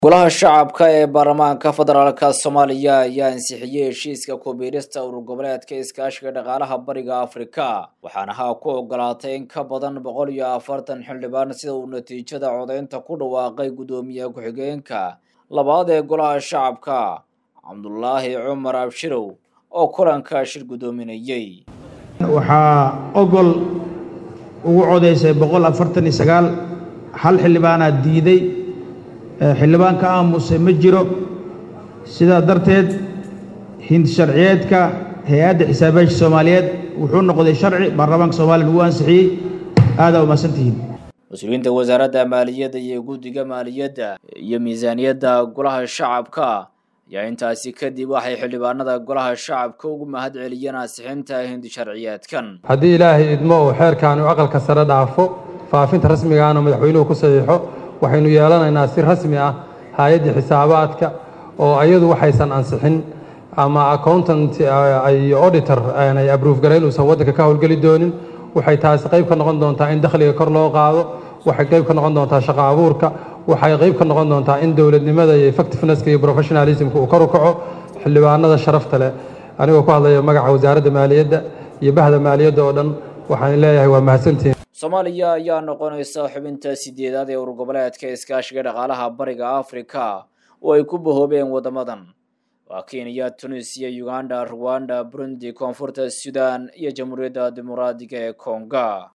golaha shacabka ee baarlamaanka federaalka soomaaliya ayaa ansixiyey heshiiska kubiirista urur goboleedka iskaashiga dhaqaalaha bariga afrika waxaana ha ku ogolaatay in ka badan boqol iyo afartan xildhibaan sida uu natiijada codeynta ku dhawaaqay guddoomiye ku-xigeenka labaad ee golaha shacabka cabdulaahi cumar abshirow oo kulanka shir guddoominayey waxaa ogol ugu codaysay boqol afartan iyo sagaal hal xildhibaanaa diiday xildhibaan ka aamusay ma jiro sidaa darteed hindi sharciyeedka hay-adda xisaabayaasha soomaaliyeed wuxuu noqday sharci baarlamaanka soomaliya lagu ansixiyey aadaa umahadsantihiin mas-uuliyiinta wasaaradda maaliyadda iyo guddiga maaliyadda iyo miisaaniyadda golaha shacabka ayaa intaasi kadib waxay xildhibaanada golaha shacabka ugu mahad celiyeen ansixinta hindi sharciyeedkan haddii ilaahay idmo uu xeerkan uu aqalka sare dhaafo faafinta rasmigaana madaxweynuhu ku saxiixo waxaynu yeelanaynaa si rasmi ah hay-addii xisaabaadka oo iyadu waxaysan ansixin ama accountant iyo auditor aanay abruuf garayn uusan waddanka ka howlgeli doonin waxay taasi qayb ka noqon doontaa in dakhliga kor loo qaado waxay qayb ka noqon doontaa shaqo abuurka waxay qayb ka noqon doontaa in dowladnimada iyo effectivenesska iyo professionalismka uu kor u kaco xildhibaanada sharafta leh anigoo ku hadlaya magaca wasaaradda maaliyadda iyo bahda maaliyadda oo dhan waxaan leeyahay waa mahadsantihiin soomaaliya ayaa noqonaysa xubinta sideedaad ee urur goboleedka iskaashiga dhaqaalaha bariga afrika oo ay ku bahoobeen waddamadan waa kenya tunisiya uganda ruwanda burundi koonfurta sudan iyo jamhuuriyadda dimuqraadiga ee konga